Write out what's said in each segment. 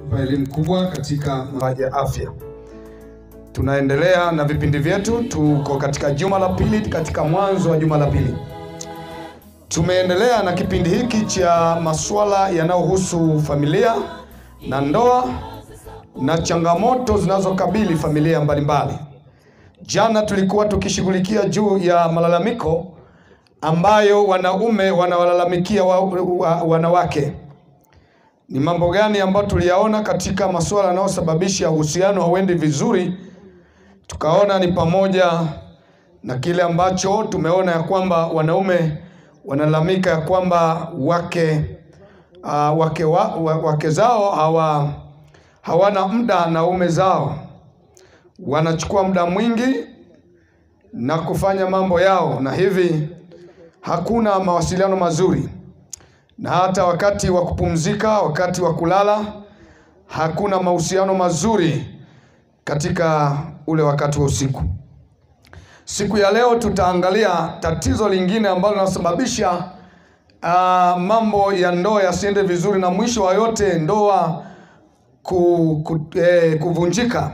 kwa elimu kubwa katika maji ya afya. Tunaendelea na vipindi vyetu, tuko katika juma la pili, katika mwanzo wa juma la pili. Tumeendelea na kipindi hiki cha masuala yanayohusu familia na ndoa na changamoto zinazokabili familia mbalimbali. Jana tulikuwa tukishughulikia juu ya malalamiko ambayo wanaume wanawalalamikia wa, wa, wanawake. Ni mambo gani ambayo tuliyaona katika masuala yanayosababisha uhusiano hauendi vizuri? Tukaona ni pamoja na kile ambacho tumeona ya kwamba wanaume wanalalamika ya kwamba wake uh, wake, wa, wa, wake zao hawa hawana muda na ume zao, wanachukua muda mwingi na kufanya mambo yao, na hivi hakuna mawasiliano mazuri, na hata wakati wa kupumzika, wakati wa kulala, hakuna mahusiano mazuri katika ule wakati wa usiku. Siku ya leo tutaangalia tatizo lingine ambalo linasababisha uh, mambo ya ndoa yasiende vizuri na mwisho wa yote ndoa ku, ku, eh, kuvunjika.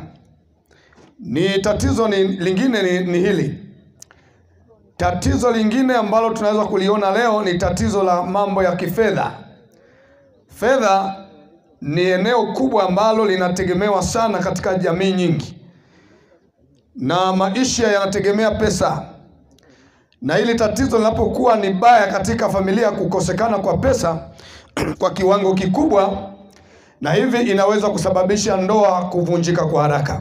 Ni tatizo ni, lingine ni, ni hili. Tatizo lingine ambalo tunaweza kuliona leo ni tatizo la mambo ya kifedha. Fedha ni eneo kubwa ambalo linategemewa sana katika jamii nyingi, na maisha yanategemea pesa, na hili tatizo linapokuwa ni baya katika familia, kukosekana kwa pesa kwa kiwango kikubwa, na hivi inaweza kusababisha ndoa kuvunjika kwa haraka.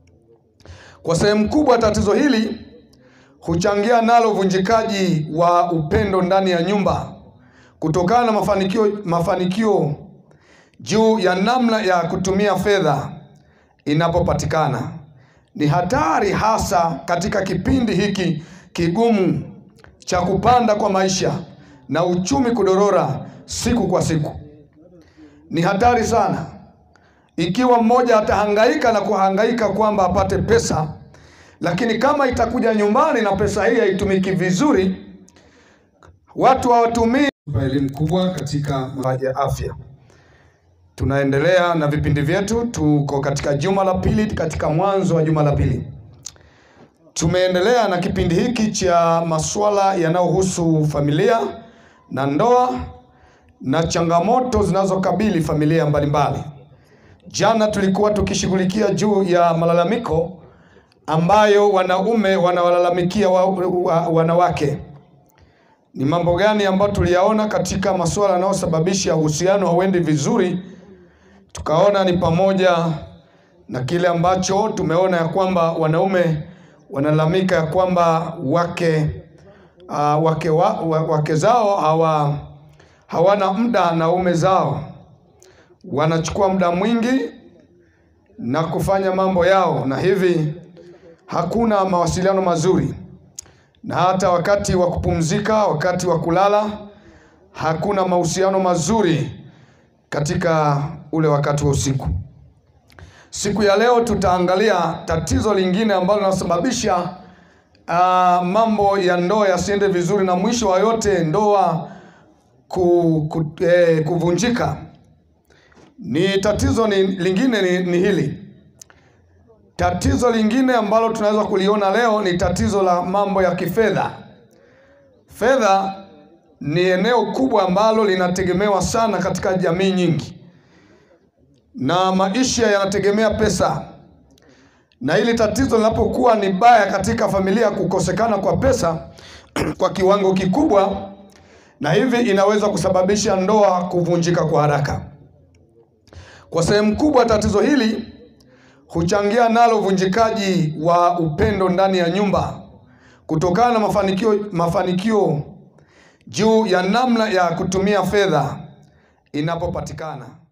Kwa sehemu kubwa, tatizo hili huchangia nalo uvunjikaji wa upendo ndani ya nyumba kutokana na mafanikio mafanikio juu ya namna ya kutumia fedha inapopatikana. Ni hatari hasa katika kipindi hiki kigumu cha kupanda kwa maisha na uchumi kudorora siku kwa siku. Ni hatari sana ikiwa mmoja atahangaika na kuhangaika kwamba apate pesa, lakini kama itakuja nyumbani na pesa hii haitumiki vizuri, watu hawatumii kwa elimu kubwa katika maji ya afya. Tunaendelea na vipindi vyetu, tuko katika juma la pili, katika mwanzo wa juma la pili. Tumeendelea na kipindi hiki cha masuala yanayohusu familia na ndoa na changamoto zinazokabili familia mbalimbali. Jana tulikuwa tukishughulikia juu ya malalamiko ambayo wanaume wanawalalamikia wa, wa, wanawake. Ni mambo gani ambayo tuliyaona katika masuala yanayosababisha uhusiano hauendi vizuri? Tukaona ni pamoja na kile ambacho tumeona ya kwamba wanaume wanalalamika ya kwamba wake uh, wake, wa, wa, wake zao hawa hawana muda na ume zao, wanachukua muda mwingi na kufanya mambo yao, na hivi hakuna mawasiliano mazuri, na hata wakati wa kupumzika, wakati wa kulala, hakuna mahusiano mazuri katika ule wakati wa usiku. Siku ya leo tutaangalia tatizo lingine ambalo linasababisha uh, mambo ya ndoa yasiende vizuri na mwisho wa yote ndoa ku, ku, eh, kuvunjika. Ni tatizo ni, lingine ni, ni hili. Tatizo lingine ambalo tunaweza kuliona leo ni tatizo la mambo ya kifedha. Fedha ni eneo kubwa ambalo linategemewa sana katika jamii nyingi, na maisha yanategemea pesa, na hili tatizo linapokuwa ni baya katika familia, kukosekana kwa pesa kwa kiwango kikubwa, na hivi inaweza kusababisha ndoa kuvunjika kwa haraka. Kwa sehemu kubwa, tatizo hili huchangia nalo uvunjikaji wa upendo ndani ya nyumba kutokana na mafanikio mafanikio juu ya namna ya kutumia fedha inapopatikana.